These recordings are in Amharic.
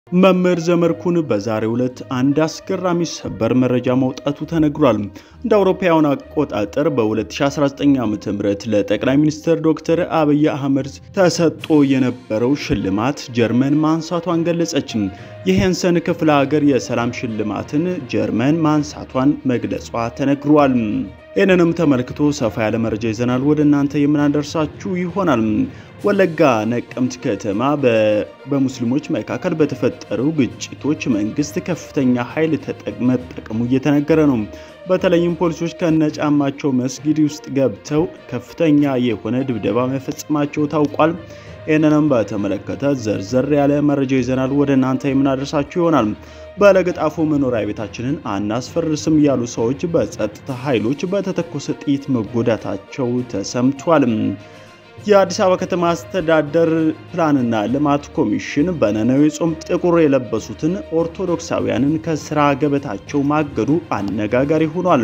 መምህር ዘመድኩን በዛሬው ዕለት አንድ አስገራሚ ሰበር መረጃ ማውጣቱ ተነግሯል። እንደ አውሮፓውያን አቆጣጠር በ2019 ዓ.ም ለጠቅላይ ሚኒስትር ዶክተር አብይ አህመድ ተሰጥቶ የነበረው ሽልማት ጀርመን ማንሳቷን ገለጸች። የሄንሰን ክፍለ ሀገር የሰላም ሽልማትን ጀርመን ማንሳቷን መግለጿ ተነግሯል። ይህንንም ተመልክቶ ሰፋ ያለ መረጃ ይዘናል ወደ እናንተ የምናደርሳችሁ ይሆናል። ወለጋ ነቀምት ከተማ በሙስሊሞች መካከል በተፈጠሩ ግጭቶች መንግስት ከፍተኛ ኃይል መጠቀሙ እየተነገረ ነው። በተለይም ፖሊሶች ከነጫማቸው መስጊድ ውስጥ ገብተው ከፍተኛ የሆነ ድብደባ መፈጸማቸው ታውቋል። ይህንንም በተመለከተ ዘርዘር ያለ መረጃ ይዘናል ወደ እናንተ የምናደርሳችሁ ይሆናል። በለገጣፎ መኖሪያ ቤታችንን አናስፈርስም ያሉ ሰዎች በጸጥታ ኃይሎች በተተኮሰ ጥይት መጎዳታቸው ተሰምቷል። የአዲስ አበባ ከተማ አስተዳደር ፕላንና ልማት ኮሚሽን በነነዌ ጾም ጥቁር የለበሱትን ኦርቶዶክሳውያንን ከስራ ገበታቸው ማገዱ አነጋጋሪ ሆኗል።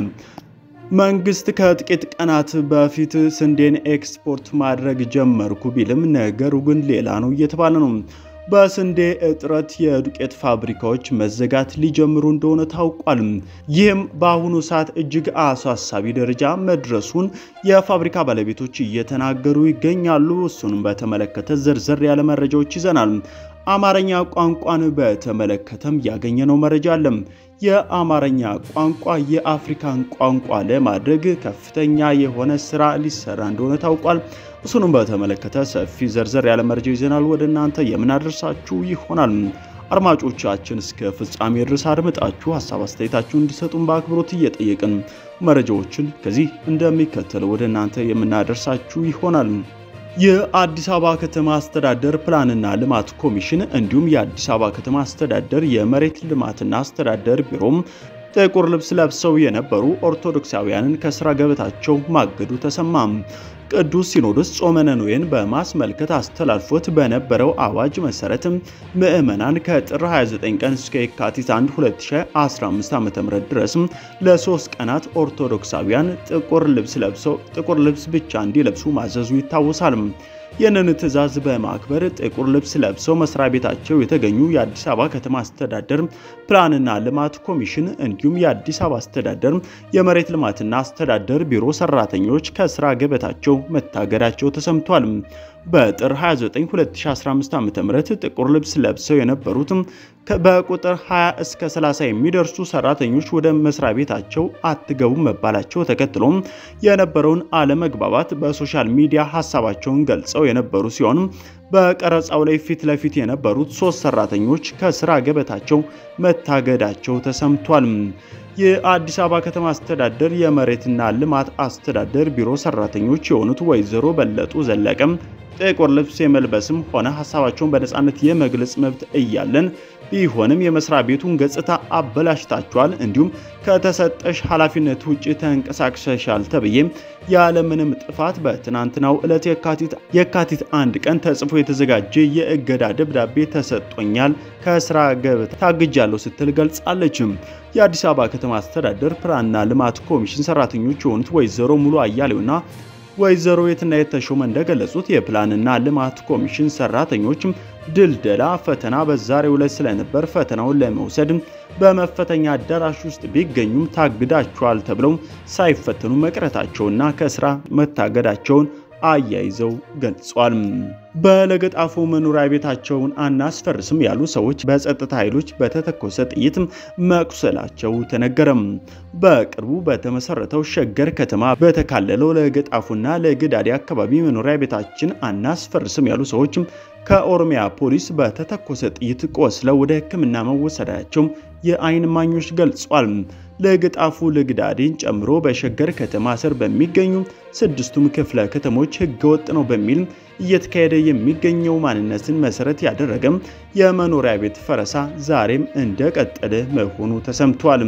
መንግስት ከጥቂት ቀናት በፊት ስንዴን ኤክስፖርት ማድረግ ጀመርኩ ቢልም ነገሩ ግን ሌላ ነው እየተባለ ነው። በስንዴ እጥረት የዱቄት ፋብሪካዎች መዘጋት ሊጀምሩ እንደሆነ ታውቋል። ይህም በአሁኑ ሰዓት እጅግ አሳሳቢ ደረጃ መድረሱን የፋብሪካ ባለቤቶች እየተናገሩ ይገኛሉ። እሱንም በተመለከተ ዘርዘር ያለ መረጃዎች ይዘናል። አማርኛ ቋንቋን በተመለከተም ያገኘነው መረጃ አለ። የአማርኛ ቋንቋ የአፍሪካን ቋንቋ ለማድረግ ከፍተኛ የሆነ ስራ ሊሰራ እንደሆነ ታውቋል። እሱንም በተመለከተ ሰፊ ዘርዘር ያለ መረጃ ይዘናል ወደ እናንተ የምናደርሳችሁ ይሆናል። አድማጮቻችን እስከ ፍጻሜ ድረስ አድምጣችሁ ሀሳብ አስተያየታችሁን እንዲሰጡን በአክብሮት እየጠየቅን መረጃዎችን ከዚህ እንደሚከተለው ወደ እናንተ የምናደርሳችሁ ይሆናል። የአዲስ አበባ ከተማ አስተዳደር ፕላንና ልማት ኮሚሽን እንዲሁም የአዲስ አበባ ከተማ አስተዳደር የመሬት ልማትና አስተዳደር ቢሮም ጥቁር ልብስ ለብሰው የነበሩ ኦርቶዶክሳውያንን ከስራ ገበታቸው ማገዱ ተሰማም። ቅዱስ ሲኖዶስ ጾመ ነነዌን በማስመልከት አስተላልፎት በነበረው አዋጅ መሰረት ምዕመናን ከጥር 29 ቀን እስከ የካቲት 1 2015 ዓ.ም ድረስ ለሶስት ቀናት ኦርቶዶክሳውያን ጥቁር ልብስ ለብሰው ጥቁር ልብስ ብቻ እንዲለብሱ ማዘዙ ይታወሳል። ይህንን ትዕዛዝ በማክበር ጥቁር ልብስ ለብሰው መስሪያ ቤታቸው የተገኙ የአዲስ አበባ ከተማ አስተዳደር ፕላንና ልማት ኮሚሽን እንዲሁም የአዲስ አበባ አስተዳደር የመሬት ልማትና አስተዳደር ቢሮ ሰራተኞች ከስራ ገበታቸው መታገዳቸው ተሰምቷል። በጥር 29 2015 ዓ.ም ጥቁር ልብስ ለብሰው የነበሩት በቁጥር 20 እስከ 30 የሚደርሱ ሰራተኞች ወደ መስሪያ ቤታቸው አትገቡም መባላቸው ተከትሎ የነበረውን አለመግባባት በሶሻል ሚዲያ ሀሳባቸውን ገልጸው የነበሩ ሲሆን በቀረጻው ላይ ፊት ለፊት የነበሩት ሶስት ሰራተኞች ከስራ ገበታቸው መታገዳቸው ተሰምቷል። የአዲስ አበባ ከተማ አስተዳደር የመሬትና ልማት አስተዳደር ቢሮ ሰራተኞች የሆኑት ወይዘሮ በለጡ ዘለቀም ጥቁር ልብስ የመልበስም ሆነ ሀሳባቸውን በነፃነት የመግለጽ መብት እያለን ቢሆንም የመስሪያ ቤቱን ገጽታ አበላሽታችኋል፣ እንዲሁም ከተሰጠሽ ኃላፊነት ውጭ ተንቀሳቅሰሻል ተብዬ ያለምንም ጥፋት በትናንትናው ዕለት የካቲት አንድ ቀን ተጽፎ የተዘጋጀ የእገዳ ደብዳቤ ተሰጥቶኛል፣ ከስራ ገበታ ታግጃለሁ ስትል ገልጻለች። የአዲስ አበባ ከተማ አስተዳደር ፕላንና ልማት ኮሚሽን ሰራተኞች የሆኑት ወይዘሮ ሙሉ አያሌውና ወይዘሮ የትናየት ተሾመ እንደገለጹት የፕላንና ልማት ኮሚሽን ሰራተኞች ድልደላ ፈተና በዛሬው ዕለት ስለነበር ፈተናውን ለመውሰድ በመፈተኛ አዳራሽ ውስጥ ቢገኙም ታግዳቸዋል ተብለው ሳይፈተኑ መቅረታቸውና ከስራ መታገዳቸውን አያይዘው ገልጿል። በለገጣፎ መኖሪያ ቤታቸውን አናስፈርስም ያሉ ሰዎች በጸጥታ ኃይሎች በተተኮሰ ጥይት መቁሰላቸው ተነገረም። በቅርቡ በተመሰረተው ሸገር ከተማ በተካለለው ለገጣፎና ለግዳዴ አካባቢ መኖሪያ ቤታችን አናስፈርስም ያሉ ሰዎች ከኦሮሚያ ፖሊስ በተተኮሰ ጥይት ቆስለው ወደ ሕክምና መወሰዳቸው የአይን ማኞች ገልጿል። ለገጣፉ ለግዳዴን ጨምሮ በሸገር ከተማ ስር በሚገኙ ስድስቱም ክፍለ ከተሞች ህገወጥ ነው በሚል እየተካሄደ የሚገኘው ማንነትን መሰረት ያደረገም የመኖሪያ ቤት ፈረሳ ዛሬም እንደቀጠለ መሆኑ ተሰምቷል።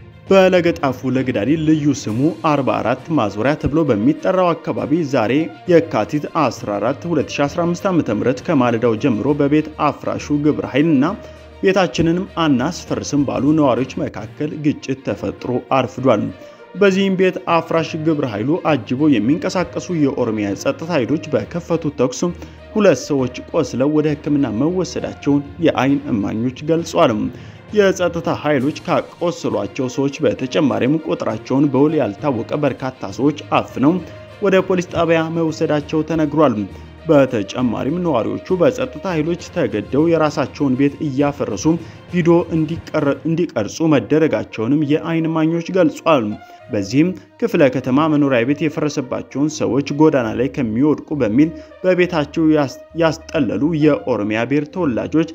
በለገጣፉ ለግዳዲ ልዩ ስሙ 44 ማዞሪያ ተብሎ በሚጠራው አካባቢ ዛሬ የካቲት 14 2015 ዓ.ም ከማለዳው ጀምሮ በቤት አፍራሹ ግብረ ኃይልና ቤታችንንም አናስፈርስም ባሉ ነዋሪዎች መካከል ግጭት ተፈጥሮ አርፍዷል። በዚህም ቤት አፍራሽ ግብረ ኃይሉ አጅበው የሚንቀሳቀሱ የኦሮሚያ ጸጥታ ኃይሎች በከፈቱት ተኩስ ሁለት ሰዎች ቆስለው ወደ ሕክምና መወሰዳቸውን የአይን እማኞች ገልጿል። የጸጥታ ኃይሎች ካቆሰሏቸው ሰዎች በተጨማሪም ቁጥራቸውን በውል ያልታወቀ በርካታ ሰዎች አፍነው ወደ ፖሊስ ጣቢያ መውሰዳቸው ተነግሯል። በተጨማሪም ነዋሪዎቹ በጸጥታ ኃይሎች ተገደው የራሳቸውን ቤት እያፈረሱ ቪዲዮ እንዲቀርጹ መደረጋቸውንም የአይን እማኞች ገልጿል። በዚህም ክፍለ ከተማ መኖሪያ ቤት የፈረሰባቸውን ሰዎች ጎዳና ላይ ከሚወድቁ በሚል በቤታቸው ያስጠለሉ የኦሮሚያ ብሔር ተወላጆች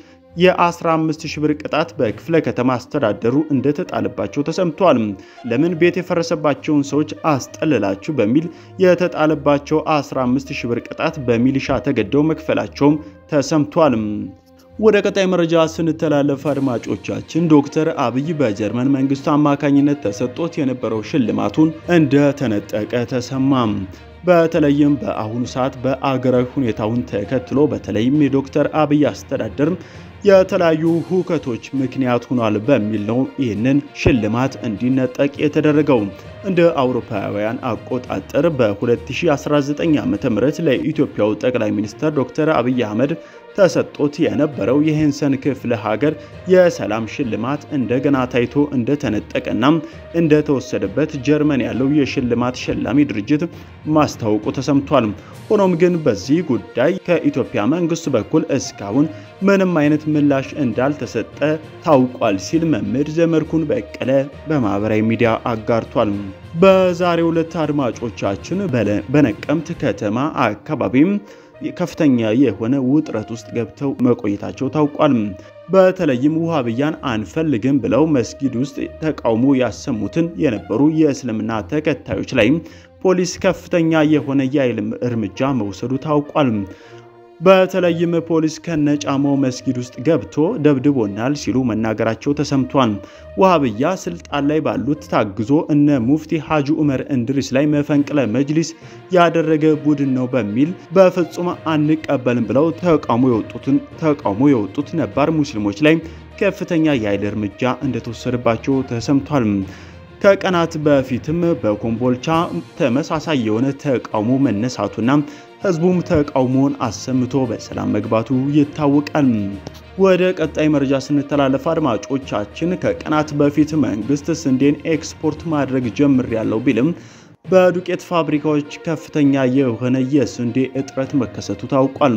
የ15 ሺህ ብር ቅጣት በክፍለ ከተማ አስተዳደሩ እንደተጣለባቸው ተሰምቷል። ለምን ቤት የፈረሰባቸውን ሰዎች አስጠልላችሁ በሚል የተጣለባቸው 15 ሺህ ብር ቅጣት በሚሊሻ ተገደው መክፈላቸውም ተሰምቷል። ወደ ቀጣይ መረጃ ስንተላለፍ አድማጮቻችን ዶክተር አብይ በጀርመን መንግስቱ አማካኝነት ተሰጥቶት የነበረው ሽልማቱን እንደተነጠቀ ተሰማም። በተለይም በአሁኑ ሰዓት በአገራዊ ሁኔታውን ተከትሎ በተለይም የዶክተር አብይ አስተዳደር የተለያዩ ሁከቶች ምክንያት ሆኗል በሚል ነው ይህንን ሽልማት እንዲነጠቅ የተደረገው። እንደ አውሮፓውያን አቆጣጠር በ2019 ዓ.ም ለኢትዮጵያው ጠቅላይ ሚኒስትር ዶክተር አብይ አህመድ ተሰጥቶት የነበረው የሄንሰን ክፍለ ሀገር የሰላም ሽልማት እንደገና ታይቶ እንደተነጠቀና እንደተወሰደበት ጀርመን ያለው የሽልማት ሸላሚ ድርጅት ማስታወቁ ተሰምቷል። ሆኖም ግን በዚህ ጉዳይ ከኢትዮጵያ መንግስት በኩል እስካሁን ምንም አይነት ምላሽ እንዳልተሰጠ ታውቋል ሲል መምህር ዘመድኩን በቀለ በማህበራዊ ሚዲያ አጋርቷል። በዛሬው ዕለት አድማጮቻችን በነቀምት ከተማ አካባቢም ከፍተኛ የሆነ ውጥረት ውስጥ ገብተው መቆየታቸው ታውቋል። በተለይም ውሃብያን አንፈልግም ብለው መስጊድ ውስጥ ተቃውሞ ያሰሙትን የነበሩ የእስልምና ተከታዮች ላይ ፖሊስ ከፍተኛ የሆነ የኃይል እርምጃ መውሰዱ ታውቋል። በተለይም ፖሊስ ከነጫማው መስጊድ ውስጥ ገብቶ ደብድቦናል ሲሉ መናገራቸው ተሰምቷል። ውሃብያ ስልጣን ላይ ባሉት ታግዞ እነ ሙፍቲ ሐጂ ዑመር እንድሪስ ላይ መፈንቅለ መጅሊስ ያደረገ ቡድን ነው በሚል በፍጹም አንቀበልም ብለው ተቃውሞ የወጡትን ተቃውሞ የወጡት ነባር ሙስሊሞች ላይ ከፍተኛ የኃይል እርምጃ እንደተወሰደባቸው ተሰምቷል። ከቀናት በፊትም በኮምቦልቻ ተመሳሳይ የሆነ ተቃውሞ መነሳቱና ህዝቡም ተቃውሞውን አሰምቶ በሰላም መግባቱ ይታወቃል። ወደ ቀጣይ መረጃ ስንተላለፍ አድማጮቻችን ከቀናት በፊት መንግስት ስንዴን ኤክስፖርት ማድረግ ጀምሬያለሁ ቢልም በዱቄት ፋብሪካዎች ከፍተኛ የሆነ የስንዴ እጥረት መከሰቱ ታውቋል።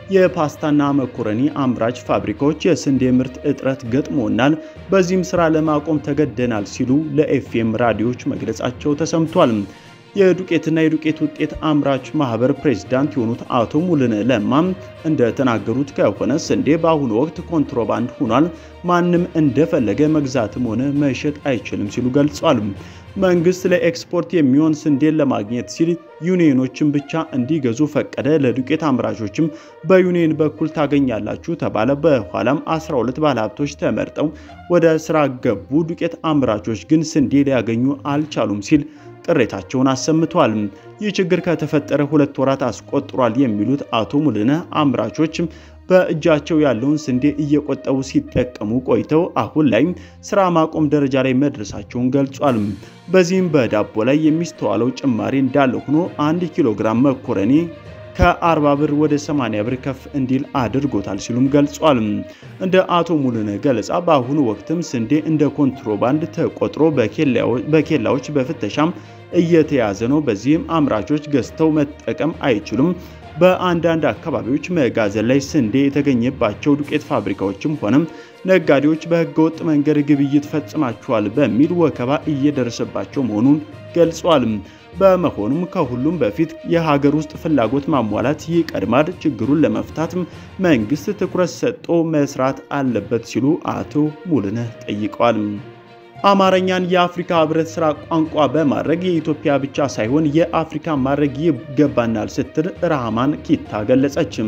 የፓስታና መኮረኒ አምራች ፋብሪካዎች የስንዴ ምርት እጥረት ገጥሞናል፣ በዚህም ስራ ለማቆም ተገደናል ሲሉ ለኤፍኤም ራዲዮዎች መግለጻቸው ተሰምቷል። የዱቄትና የዱቄት ውጤት አምራች ማህበር ፕሬዝዳንት የሆኑት አቶ ሙልነ ለማም እንደተናገሩት ከሆነ ስንዴ በአሁኑ ወቅት ኮንትሮባንድ ሆኗል፣ ማንም እንደፈለገ መግዛትም ሆነ መሸጥ አይችልም ሲሉ ገልጿል። መንግስት ለኤክስፖርት የሚሆን ስንዴን ለማግኘት ሲል ዩኒየኖችን ብቻ እንዲገዙ ፈቀደ። ለዱቄት አምራቾችም በዩኒየን በኩል ታገኛላችሁ ተባለ። በኋላም 12 ባለሀብቶች ተመርጠው ወደ ስራ ገቡ። ዱቄት አምራቾች ግን ስንዴ ሊያገኙ አልቻሉም ሲል ቅሬታቸውን አሰምተዋል። ይህ ችግር ከተፈጠረ ሁለት ወራት አስቆጥሯል የሚሉት አቶ ሙልነ አምራቾች በእጃቸው ያለውን ስንዴ እየቆጠቡ ሲጠቀሙ ቆይተው አሁን ላይ ስራ ማቆም ደረጃ ላይ መድረሳቸውን ገልጿል። በዚህም በዳቦ ላይ የሚስተዋለው ጭማሪ እንዳለ ሆኖ አንድ ኪሎ ግራም መኮረኒ ከ40 ብር ወደ 80 ብር ከፍ እንዲል አድርጎታል ሲሉም ገልጿል። እንደ አቶ ሙሉነ ገለጻ በአሁኑ ወቅትም ስንዴ እንደ ኮንትሮባንድ ተቆጥሮ በኬላዎች በፍተሻም እየተያዘ ነው። በዚህም አምራቾች ገዝተው መጠቀም አይችሉም። በአንዳንድ አካባቢዎች መጋዘን ላይ ስንዴ የተገኘባቸው ዱቄት ፋብሪካዎችም ሆነም ነጋዴዎች በህገወጥ መንገድ ግብይት ፈጽማቸዋል በሚል ወከባ እየደረሰባቸው መሆኑን ገልጿል። በመሆኑም ከሁሉም በፊት የሀገር ውስጥ ፍላጎት ማሟላት ይቀድማል። ችግሩን ለመፍታት መንግስት ትኩረት ሰጥቶ መስራት አለበት ሲሉ አቶ ሙሉነህ ጠይቀዋል። አማርኛን የአፍሪካ ህብረት ስራ ቋንቋ በማድረግ የኢትዮጵያ ብቻ ሳይሆን የአፍሪካ ማድረግ ይገባናል ስትል ራህማን ኪታ ገለጸችም።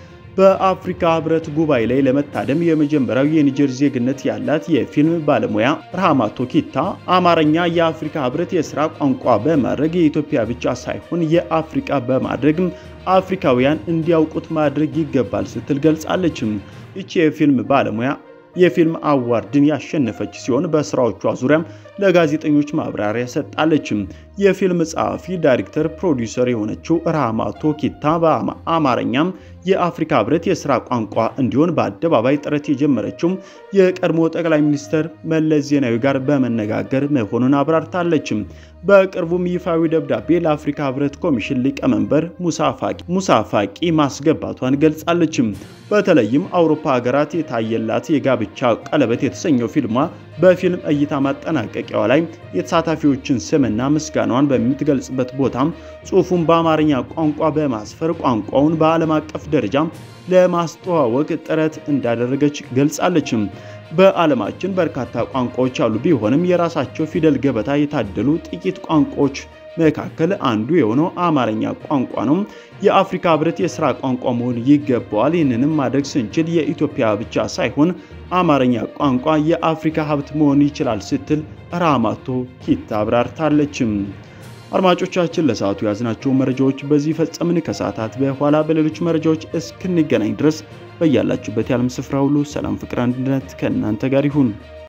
በአፍሪካ ህብረት ጉባኤ ላይ ለመታደም የመጀመሪያው የኒጀር ዜግነት ያላት የፊልም ባለሙያ ራህማቶ ኪታ አማርኛ የአፍሪካ ህብረት የስራ ቋንቋ በማድረግ የኢትዮጵያ ብቻ ሳይሆን የአፍሪካ በማድረግ አፍሪካውያን እንዲያውቁት ማድረግ ይገባል ስትል ገልጻለችም። ይቺ የፊልም ባለሙያ የፊልም አዋርድን ያሸነፈች ሲሆን በስራዎቿ ዙሪያም ለጋዜጠኞች ማብራሪያ ሰጣለች። የፊልም ጸሐፊ፣ ዳይሬክተር፣ ፕሮዲውሰር የሆነችው ራህማ ቶኪታ በአማርኛም የአፍሪካ ህብረት የስራ ቋንቋ እንዲሆን በአደባባይ ጥረት የጀመረችው የቀድሞ ጠቅላይ ሚኒስትር መለስ ዜናዊ ጋር በመነጋገር መሆኑን አብራርታለች። በቅርቡም ይፋዊ ደብዳቤ ለአፍሪካ ህብረት ኮሚሽን ሊቀመንበር ሙሳ ፋቂ ማስገባቷን ገልጻለች። በተለይም አውሮፓ ሀገራት የታየላት የጋብቻ ቀለበት የተሰኘው ፊልሟ በፊልም እይታ ማጠናቀቂያዋ ላይ የተሳታፊዎችን ስምና ምስጋናዋን በምትገልጽበት ቦታም ጽሑፉን በአማርኛ ቋንቋ በማስፈር ቋንቋውን በዓለም አቀፍ ደረጃ ለማስተዋወቅ ጥረት እንዳደረገች ገልጻለች። በዓለማችን በርካታ ቋንቋዎች አሉ። ቢሆንም የራሳቸው ፊደል ገበታ የታደሉ ጥቂት ቋንቋዎች መካከል አንዱ የሆነው አማርኛ ቋንቋ ነው። የአፍሪካ ህብረት የስራ ቋንቋ መሆን ይገባዋል። ይህንንም ማድረግ ስንችል የኢትዮጵያ ብቻ ሳይሆን አማርኛ ቋንቋ የአፍሪካ ሀብት መሆን ይችላል ስትል ራህማቶ ኪታ አብራርታለችም። አድማጮቻችን ለሰዓቱ ያዝናቸው መረጃዎች በዚህ ፈጸምን። ከሰዓታት በኋላ በሌሎች መረጃዎች እስክንገናኝ ድረስ በያላችሁበት የዓለም ስፍራ ሁሉ ሰላም፣ ፍቅር፣ አንድነት ከእናንተ ጋር ይሁን።